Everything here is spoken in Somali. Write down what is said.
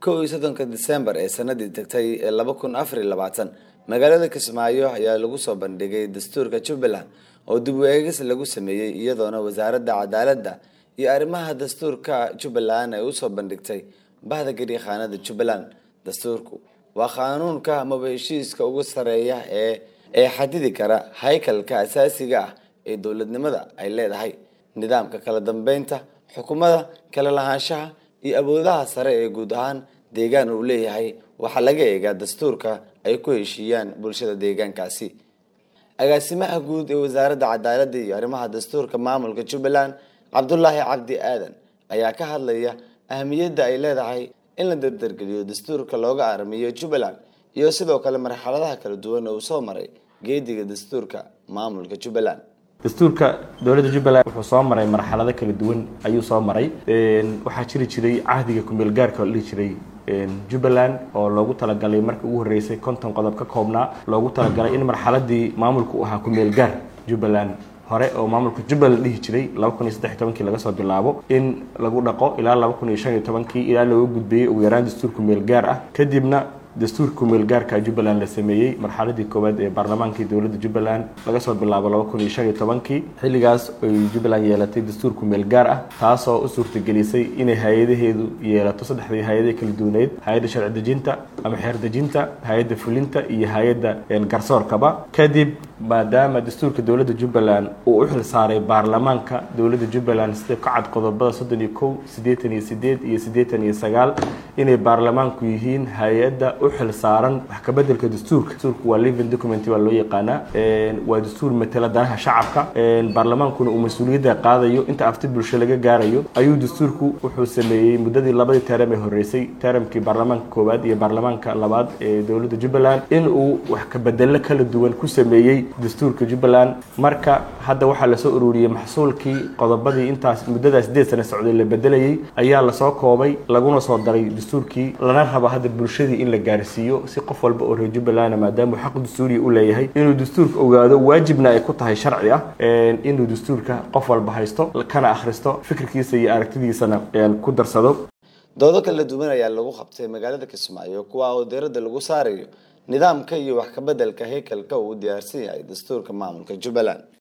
kow iyo soddonka disembar ee sanadii tagtay ee laba kun afar iyo labaatan magaalada kismaayo ayaa lagu soo bandhigay dastuurka jubbaland oo dib u eegis lagu sameeyey iyadoona wasaaradda cadaaladda iyo arrimaha dastuurka jubbaland ay usoo bandhigtay bahda gariikhaanada jubbaland dastuurku waa qaanuunka amaba heshiiska ugu sareeya ee ee xadidi kara haykalka asaasiga ah ee dowladnimada ay leedahay nidaamka kala dambeynta xukuumada kala lahaanshaha iyo awoodaha sare ee guud ahaan deegaan uu leeyahay waxaa laga eegaa dastuurka ay ku heshiiyaan bulshada deegaankaasi agaasimaha guud ee wasaaradda cadaaladda iyo arrimaha dastuurka maamulka jubbaland cabdulaahi cabdi aadan ayaa ka hadlaya ahamiyadda ay leedahay in la dardargeliyo dastuurka looga armiyo jubbaland iyo sidoo kale marxaladaha kala duwan oo uu soo maray geediga dastuurka maamulka jubbaland dastuurka dowladda jubbaland wuxuu soo maray marxalado kala duwan ayuu soo maray waxaa jiri jiray cahdiga kumeel gaarka oo la dhihi jiray jubbaland oo loogu talagalay markii ugu horreysay konton qodob ka koobnaa loogu talagalay in marxaladii maamulku u ahaa kumeel gaar jubbaland hore oo maamulka jubbaland dhihi jiray laba kun iyo saddex tobankii laga soo bilaabo in lagu dhaqo ilaa laba kun iyo shan iyo tobankii ilaa looga gudbeeyey ugu yaraan dastuur kumeel gaar ah kadibna dastuurka kumeel gaarka jubbaland la sameeyey marxaladii koowaad ee baarlamaankii dowladda jubbaland laga soo bilaabo laba kun iyo shan iyo tobankii xilligaas ay jubbaland yeelatay dastuur kumeel gaar ah taasoo u suurtagelisay inay hay-adaheedu yeelato saddexdii hay-adaha kala duwaneyd hay-adda sharci dejinta ama xeer dejinta hay-adda fulinta iyo hay-adda garsoorkaba kadib maadaama dastuurka dowladda jubbaland uu u xil saaray baarlamaanka dowladda jubbaland sida ka cad qodobada soddon iyo kow siddeetan iyo sideed iyo siddeetan iyo sagaal inay baarlamaanku yihiin hay-adda u xil saaran wax ka bedelka dastuurka dastuurku waa living document baa loo yaqaanaa waa dastuur matala danaha shacabka baarlamaankuna uu mas-uuliyadda qaadayo inta afti bulsho laga gaarayo ayuu dastuurku wuxuu sameeyey muddadii labadii teram ee horreysay teramkii baarlamaanka koowaad iyo baarlamaanka labaad ee dowladda jubbaland in uu wax ka bedelo kala duwan ku sameeyey dastuurka jubbaland marka hadda waxaa lasoo ururiyey maxsuulkii qodobadii intaas muddadaas sideed sane socday la bedelayey ayaa lasoo koobay laguna soo daray dastuurkii lana rabo hadda bulshadii in la gaarsiiyo si qof walba oo reer jubbaland maadaama xaq dastuuriya u leeyahay inuu dastuurka ogaado waajibna ay ku tahay sharci ah inuu dastuurka qof walba haysto kana akhristo fikirkiisa iyo aragtidiisana ku darsado doodo kala duwan ayaa lagu qabtay magaalada kismaayo kuwa oo diiradda lagu saarayo nidaamka iyo wax ka bedelka haykalka uu u diyaarsan yahay dastuurka maamulka jubbaland